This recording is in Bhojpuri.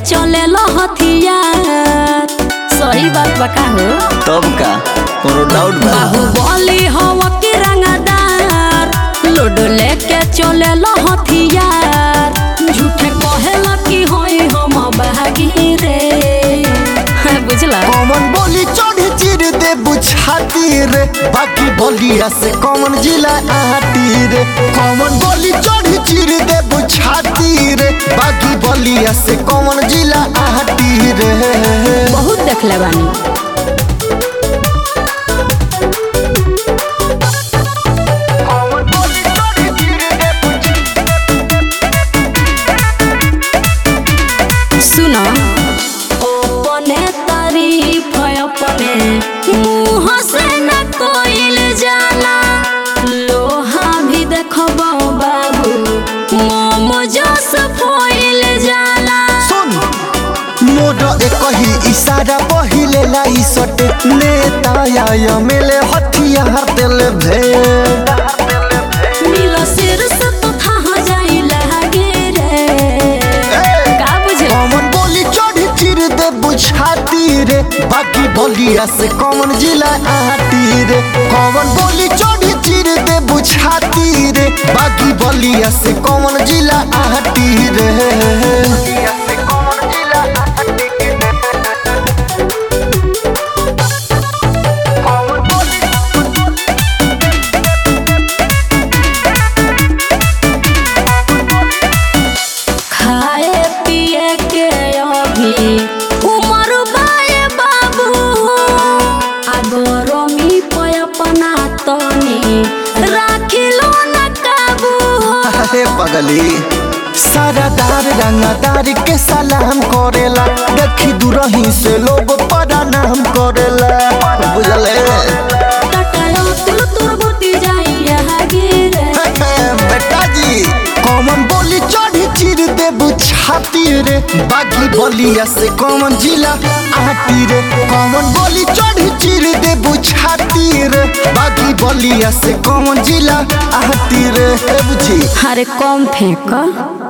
चले हथियार सही बात बका हो तब का कोनो डाउट बा बाहुबली हवा के रंगदार लोड लेके चले हथियार झूठे कहेला कि होई हम बहागी रे हाँ, बुझला कॉमन बोली चढ़ चिर दे बुझाती रे बाकी बोलिया से कॉमन जिला आती रे कॉमन बोली चढ़ चिर दे बुझाती रे बाकी बोलिया से कॉमन जिला आती रे बहुत देखले बानी सुनो अपने तारीफ है अपने मुंह से न कोइल जाला लोहा भी देखबो बाबू मोम जस फोइल जाला सुन मोर एक ही इशारा पहिले लाई सटे नेता या मेले हथियार दिल भेड़ मिलो सिर से तो था जाई लागे रे का बुझे कॉमन बोली चढ़ चिर दे बुझाती रे बाकी बोलिया से कॉमन जिला आती रे कॉमन बोली चढ़ चिर दे बुझाती रे बाकी बोलिया से कॉमन जिला आती रे खाए पिए के अभी उमर बाए बाबू अगरमी पे अपना तनी राखिलो न काबू अरे पगली सारादार रंगादार के सलाम करेला देखी दूरही से लोग प्रणाम करेला बुझले टटायो तुल तुर बुटी जाई यहाँ गिरे बेटा जी कॉमन बोली चढ़ी चिर दे बुझाती रे बागी बोलिया से कॉमन जिला आती रे कॉमन बोली चढ़ी चिर दे बुझाती रे बागी बोलिया से कॉमन जिला आती रे बुझी अरे कम फेंक